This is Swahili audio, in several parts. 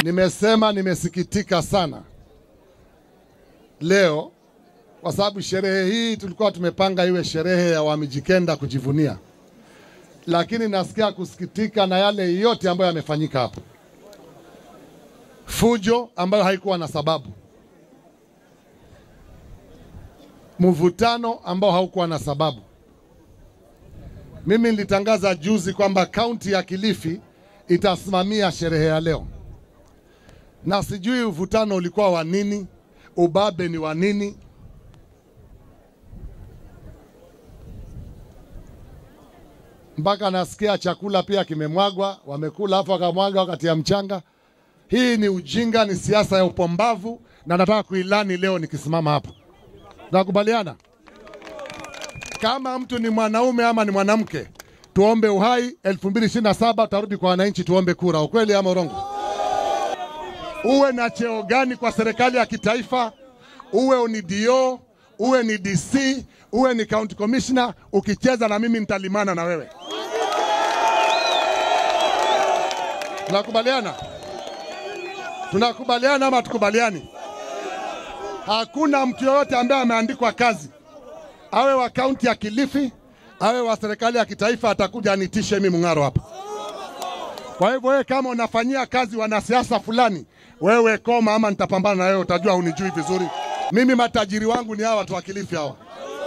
Nimesema nimesikitika sana leo kwa sababu sherehe hii tulikuwa tumepanga iwe sherehe ya Wamijikenda kujivunia, lakini nasikia kusikitika na yale yote ambayo yamefanyika hapo, fujo ambayo haikuwa na sababu, mvutano ambao haukuwa na sababu. Mimi nilitangaza juzi kwamba kaunti ya Kilifi itasimamia sherehe ya leo, na sijui uvutano ulikuwa wa nini, ubabe ni wa nini. Mpaka nasikia chakula pia kimemwagwa, wamekula afu wakamwaga wakati ya mchanga. Hii ni ujinga, ni siasa ya upombavu, na nataka kuilani leo nikisimama hapa. Tunakubaliana? Kama mtu ni mwanaume ama ni mwanamke, tuombe uhai. 2027 tutarudi kwa wananchi, tuombe kura. Ukweli ama urongo? Uwe na cheo gani kwa serikali ya kitaifa, uwe ni DO, uwe ni DC, uwe ni county commissioner, ukicheza na mimi nitalimana na wewe. Tunakubaliana? Tunakubaliana ama tukubaliani? Hakuna mtu yoyote ambaye ameandikwa kazi awe wa kaunti ya Kilifi awe wa serikali ya kitaifa atakuja anitishe mimi Mung'aro hapa. Kwa hivyo wewe kama unafanyia kazi wanasiasa fulani, wewe koma, ama nitapambana na wewe, utajua hunijui vizuri. Mimi matajiri wangu ni hawa watu wa Kilifi hawa.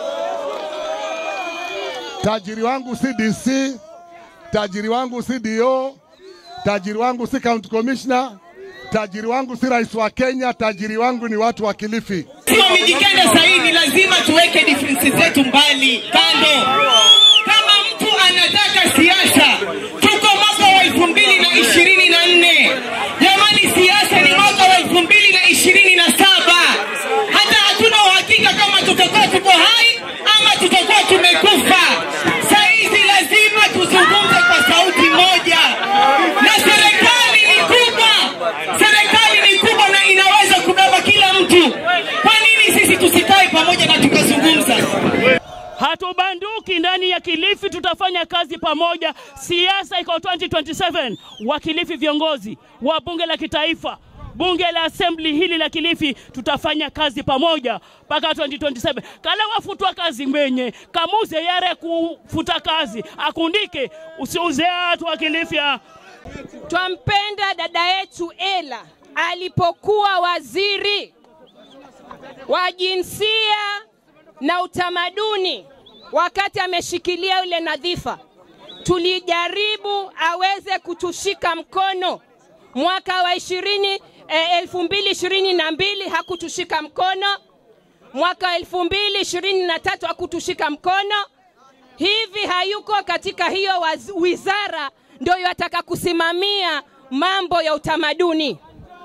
Tajiri wangu si DC, tajiri wangu si DO, tajiri wangu si county commissioner, tajiri wangu si rais wa Kenya, tajiri wangu ni watu wa Kilifi. Sio Mijikenda sasa hivi lazima tuweke differences zetu mbali kando. Kama mtu anataka siasa, tuko mwaka wa elfu mbili na ishirini na nne. Jamani, siasa ni mwaka wa elfu mbili na ishirini na saba. Hata hatuna uhakika kama tutakuwa tuko hai ama tutakuwa tumekufa. Saizi lazima tuzungumze kwa sauti moja, na serikali ni kubwa, serikali ni kubwa na inaweza kubeba kila mtu. Kwa nini sisi tusikae pamoja na tukazungumza? Hatubanduki ndani ya Kilifi, tutafanya kazi pamoja. Siasa iko 2027. Wa Kilifi viongozi wa bunge la kitaifa, bunge la assembly hili la Kilifi, tutafanya kazi pamoja mpaka 2027. Kala wafutwa kazi mwenye kamuze yare kufuta kazi akundike, usiuze watu wa Kilifi. ah. Twampenda dada yetu Ela alipokuwa waziri wa jinsia na utamaduni, wakati ameshikilia yule nadhifa, tulijaribu aweze kutushika mkono mwaka wa ishirini eh, elfu mbili ishirini na mbili hakutushika mkono, mwaka wa elfu mbili ishirini na tatu hakutushika mkono hivi hayuko katika hiyo waz- wizara, ndio yataka kusimamia mambo ya utamaduni.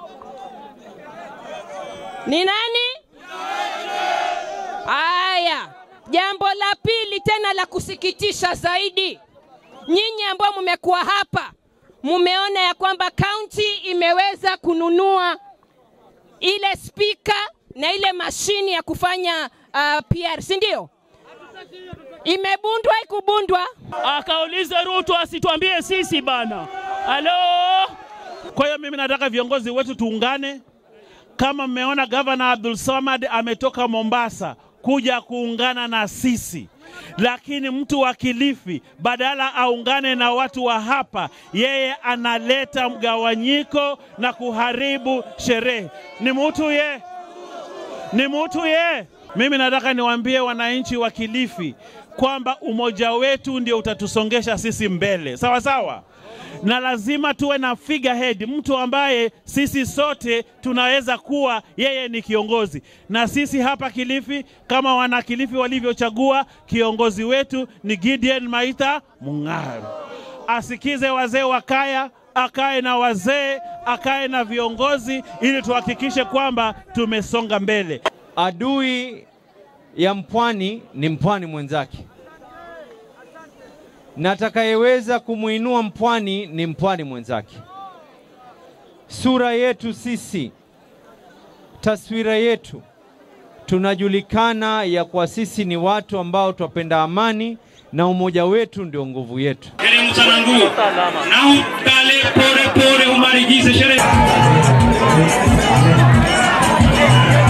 Ni nani? Haya, jambo la pili tena la kusikitisha zaidi, nyinyi ambao mmekuwa hapa, mumeona ya kwamba kaunti imeweza kununua ile spika na ile mashini ya kufanya uh, PR, si ndio? Imebundwa ikubundwa? Akaulize Ruto asituambie sisi bana. Halo, Kwa hiyo mimi nataka viongozi wetu tuungane. Kama mmeona gavana Abdul Samad ametoka Mombasa kuja kuungana na sisi, lakini mtu wa Kilifi badala aungane na watu wa hapa, yeye analeta mgawanyiko na kuharibu sherehe. Ni mtu ye, ni mtu ye. Mimi nataka niwaambie wananchi wa Kilifi kwamba umoja wetu ndio utatusongesha sisi mbele, sawa sawa na lazima tuwe na figurehead, mtu ambaye sisi sote tunaweza kuwa yeye ni kiongozi. Na sisi hapa Kilifi, kama wana Kilifi walivyochagua kiongozi wetu ni Gideon Maitha Mung'aro. Asikize wazee wa kaya, akae na wazee, akae na viongozi, ili tuhakikishe kwamba tumesonga mbele. Adui ya mpwani ni mpwani mwenzake, na atakayeweza kumwinua mpwani ni mpwani mwenzake. Sura yetu sisi, taswira yetu, tunajulikana ya kwa sisi ni watu ambao twapenda amani na umoja wetu ndio nguvu yetu. Teremsha na nguo na utale pore pore umaligize sherehe.